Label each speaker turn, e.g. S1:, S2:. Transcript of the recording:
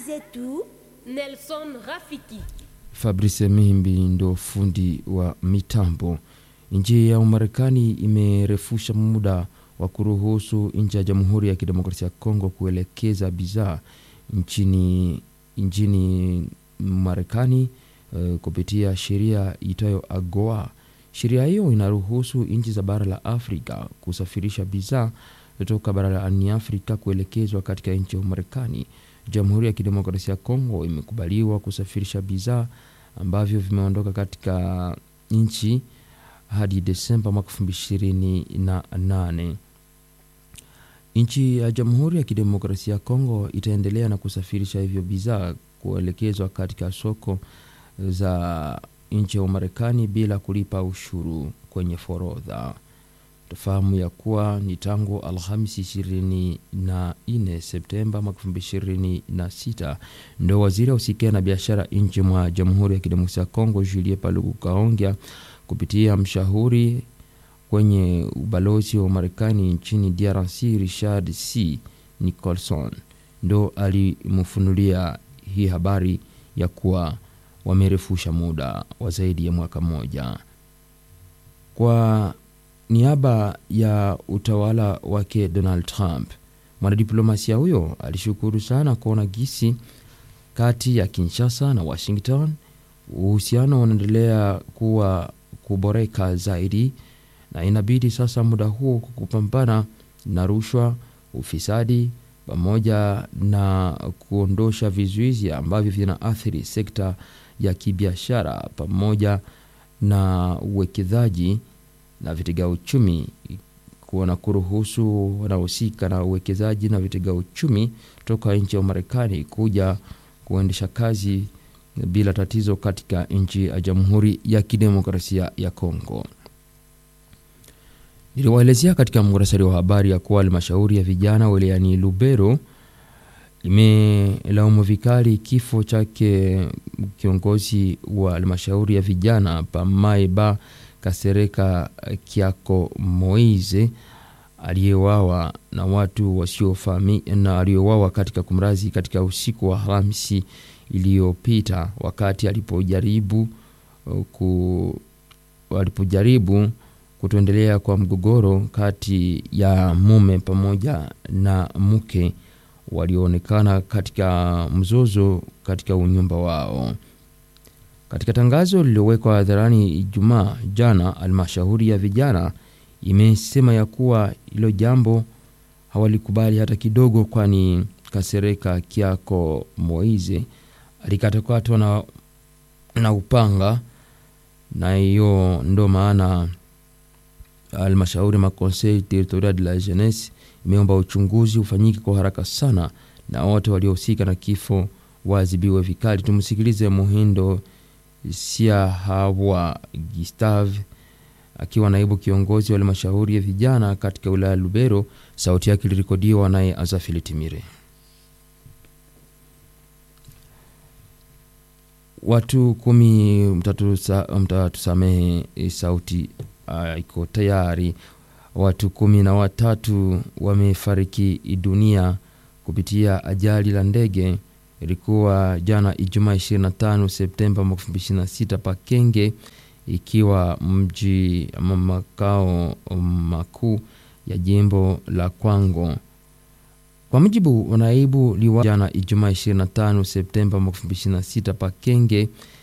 S1: zetu
S2: Nelson Rafiki.
S3: Fabrice Mihimbi ndo fundi wa mitambo. Nchi ya Umarekani imerefusha muda wa kuruhusu nchi ya Jamhuri ya Kidemokrasia ya Kongo kuelekeza bidhaa nchini nchini Marekani uh, kupitia sheria itayo AGOA. Sheria hiyo inaruhusu nchi za bara la Afrika kusafirisha bidhaa kutoka barani Afrika kuelekezwa katika nchi ya Umarekani. Jamhuri ya Kidemokrasia ya Kongo imekubaliwa kusafirisha bidhaa ambavyo vimeondoka katika nchi hadi Desemba mwaka elfu mbili ishirini na nane. Nchi ya Jamhuri ya Kidemokrasia ya Kongo itaendelea na kusafirisha hivyo bidhaa kuelekezwa katika soko za nchi ya Umarekani bila kulipa ushuru kwenye forodha. Tufahamu ya kuwa ni tangu Alhamisi ishirini na nne Septemba mwaka elfu mbili ishirini na sita ndo waziri ausikia na biashara nchi mwa Jamhuri ya Kidemokrasia ya Kongo Julie Paluku Kaongea kupitia mshauri kwenye ubalozi wa Marekani nchini DRC Richard C Nicholson ndo alimfunulia hii habari ya kuwa wamerefusha muda wa zaidi ya mwaka mmoja kwa niaba ya utawala wake Donald Trump. Mwanadiplomasia huyo alishukuru sana kuona gisi kati ya Kinshasa na Washington uhusiano unaendelea kuwa kuboreka zaidi, na inabidi sasa muda huo kupambana na rushwa, ufisadi pamoja na kuondosha vizuizi ambavyo vinaathiri sekta ya kibiashara pamoja na uwekezaji na vitega uchumi kuona kuruhusu wanaohusika na uwekezaji na vitega uchumi toka nchi ya Marekani kuja kuendesha kazi bila tatizo katika nchi ya Jamhuri ya Kidemokrasia ya Kongo. Niliwaelezea katika muhtasari wa habari ya kuwa halmashauri ya vijana wilayani Lubero imelaumu vikali kifo chake kiongozi wa halmashauri ya vijana Pamaiba Kasereka Kiako Moize aliyewawa na watu wasiofahamika na aliyewawa katika kumrazi katika usiku wa Alhamisi iliyopita wakati alipojaribu ku, alipojaribu kutoendelea kwa mgogoro kati ya mume pamoja na mke walioonekana katika mzozo katika unyumba wao. Katika tangazo lililowekwa hadharani Ijumaa jana, halmashauri ya vijana imesema ya kuwa hilo jambo hawalikubali hata kidogo, kwani Kasereka Kiako Moize alikatakatwa na, na upanga, na hiyo ndo maana halmashauri ma conseil territorial de la jeunesse imeomba uchunguzi ufanyike kwa haraka sana na wote waliohusika na kifo waadhibiwe vikali. Tumsikilize Muhindo Siahawa Gustave akiwa naibu kiongozi wa halmashauri ya vijana katika wilaya ya Lubero. Sauti yake ilirekodiwa naye Azafili Timire. Watu kumi, mtatusamehe sauti uh, iko tayari. Watu kumi na watatu wamefariki dunia kupitia ajali la ndege ilikuwa jana Ijumaa 25 Septemba 2026 Pakenge, ikiwa mji ama makao makuu ya jimbo la Kwango. Kwa mujibu wa naibu liwa, jana Ijumaa 25 Septemba 2026 Pakenge,